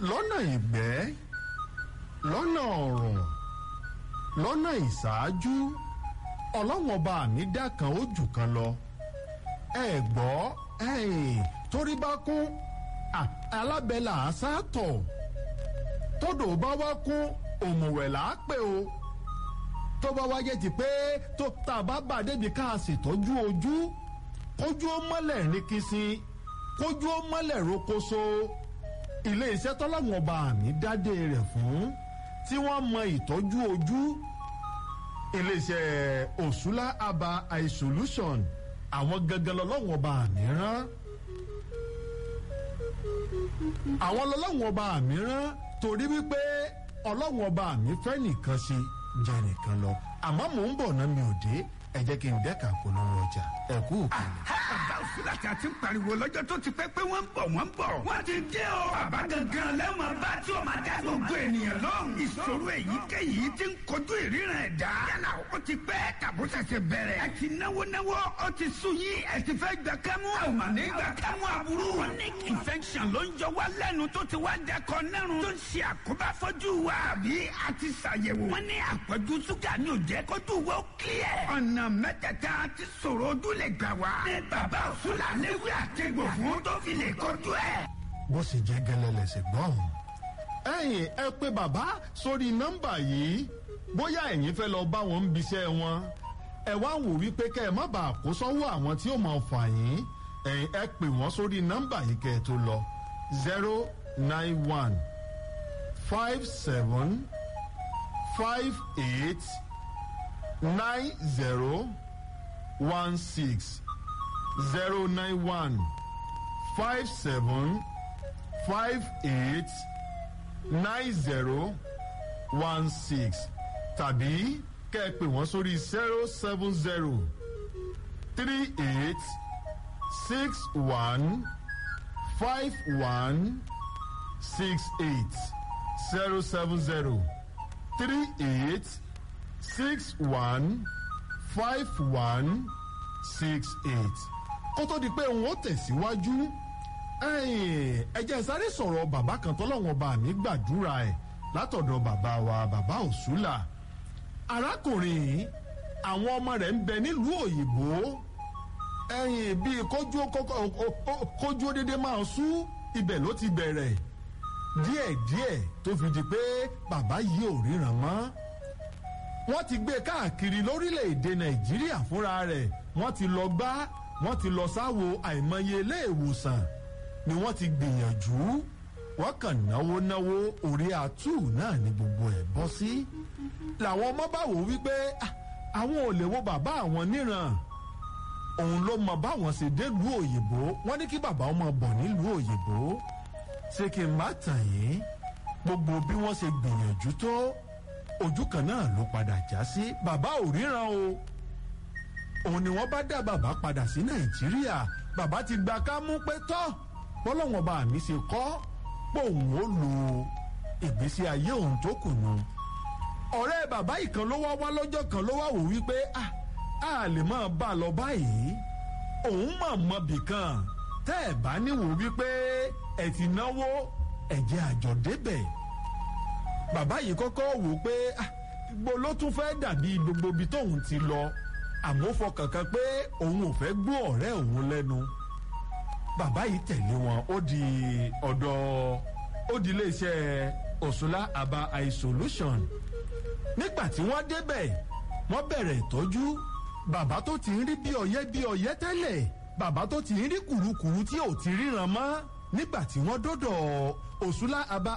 lọ́nà ìgbẹ́ lọ́nà ọ̀rùn lọ́nà ìṣáájú ọlọ́wọ́n ọba mi dá kan ó jù kan lọ ẹ gbọ́ torí bá kún alábẹ́là àṣàtọ̀ tódò bá wá kún òmùwẹ̀ là á pè o tó bá wáyé ti pé tó tá a bá bà débi ká a ṣètọ́jú ojú kójú ó mọ́lẹ̀ ní kìsìn kójú ó mọ́lẹ̀ rokoṣo ilé iṣẹ́ tọ́láwọn ọba àmì dádé rẹ̀ fún tí wọ́n mọ ìtọ́jú ojú ilé iṣẹ́ òṣùlá aba eye solution àwọn gangan lọ́lọ́wọ́n ọba àmì rán àwọn lọ́lọ́wọ́n ọba àmì rán torí wípé ọlọ́wọ́n ọba àmì fẹ́ nìkan ṣe jẹ́ nìkan lọ àmọ́ mò ń bọ̀ náà mi ò dé ẹ jẹ́ kí n dẹ́ka polówó ọjà ẹ kú òkèlè. bàbá òfúlàtì àti pariwo lọ́jọ́ tó ti pẹ́ pé wọ́n ń bọ̀ wọ́n ń bọ̀. wọ́n ti dé o. bàbá gangan lẹ́wọ̀n bá tí o máa dá gbogbo ènìyàn lóhùn. ìṣòro èyíkéyìí ti ń kojú ìríran ẹ̀dá. yálà ó ti pẹ́ tàbó ṣẹ̀ṣẹ̀ bẹ̀rẹ̀. ẹ ti náwó náwó ó ti sùn yín ẹ ti fẹ́ gbà kámú. a ò mà ní gbà kámú aburú. chronic infection ló ń jọ wá lẹ́nu tó ti wá dẹkọ nẹ́rùn. tó ń ṣe àkóbá fọ́jú wa àbí a ti ṣàyẹ̀wò. wọ́n ní àpọ̀jù ṣúgà ni ò jẹ́ kójú wa ó clear. ọ̀nà mẹ́tẹ̀ẹ̀ta ti sọ̀rọ̀ ojú lè gbà wá. ní bàbá òṣùlà léwu àtẹ̀gbò fún tó fi lè kojú ẹ̀. bó sì jẹ́ gẹ́lẹ́ lẹ́sẹ̀ gbọ́n. ẹ̀yin ẹ pé bàbá sórí nọ́mbà yìí bóyá ẹ̀yin fẹ́ lọ bá wọn ń biṣẹ́ wọn ẹ wá wò wípé kẹ́ ẹ má bàa kó sọ́wọ́ àwọn tí ó máa fà yín ẹ̀yin ẹ pè wọ́n sórí nọ́mbà yìí kẹ́ ẹ tó lọ zero nine one five seven five eight nine zero one six zero nine one five seven five eight nine zero one six tàbí kẹ́ ẹ pè wọ́n sórí zero seven zero three eight six one five one six eight zero seven zero three eight six one five one six eight kó tó di pé òun ó tẹ̀síwájú ẹ jẹ́ sáré sọ̀rọ̀ bàbá kan tọ́lọ́wọ́n bá mi gbàdúrà ẹ̀ látọ̀dọ̀ bàbá wa bàbá òṣùlà arákùnrin àwọn ọmọ rẹ̀ ń bẹ nílùú òyìnbó ẹ̀yìn bíi kójú kójú dédé máa sú ibẹ̀ ló ti bẹ̀rẹ̀ díẹ̀díẹ̀ tó fi di pé bàbá yìí ò ríran mọ́ wọ́n ti gbé káàkiri lórílẹ̀‐èdè nàìjíríà fúnra rẹ̀ wọ́n ti lọ gbá wọ́n ti lọ sáwo àìmọye ilé ìwòsàn ni wọ́n ti gbìyànjú wọ́n kàn náwó náwó orí àtú náà ni gbogbo ẹ̀ bọ́ sí. làwọn ọmọ bá wò wípé àwọn ò lè wo bàbá àwọn níran òun ló mọ báwọn ṣe délùú òyìnbó wọ́n ní kí bàbá ọmọ bọ̀ nílùú òyìnbó ṣé kí n má tàn yín gbogbo bí wọ́n ṣe gbìyànjú tó ojú kan náà ló padà já sí bàbá ò ríran o òun ni wọ́n bá dá bàbá padà sí nàìjíríà bàbá ti gba ká mú pé tọ́ bọ́lọ́wọ́n bá mi ṣe kọ́ pòun ó lo ìgbésí ayé òun tó kù nù. ọ̀rẹ́ bàbá ìkan ló wá wá lọ́jọ́ kan ló wá wò wípé a a lè máa bá a lọ báyìí òun mọ̀ mọ́ bìkan tẹ́ ẹ̀ bá níwò wípé ẹ̀ ti náwó ẹ̀jẹ̀ àjọ débẹ̀ bàbá yìí kọ́kọ́ wò pé gbogbo ló tún fẹ́ dàbí gbogbo ibi tóun ti lọ àmọ́ fọkàn kan pé òun ò fẹ́ gbọ́ ọ̀rẹ́ òun lẹ́nu bàbá yìí tẹ̀lé wọn ó di ọ̀dọ̀ ó di iléeṣẹ́ òṣùlá aba eye solution nígbà tí wọ́n débẹ̀ wọ́n bẹ̀rẹ̀ ìtọ́jú bàbá tó ti ń rí bí ọ̀yẹ́ bí ọ̀yẹ́ tẹ́lẹ̀ bàbá tó ti ń rí kùrukùru tí ò ti ríran mọ́ nígbà tí wọ́n dọ́dọ̀ òṣùlá aba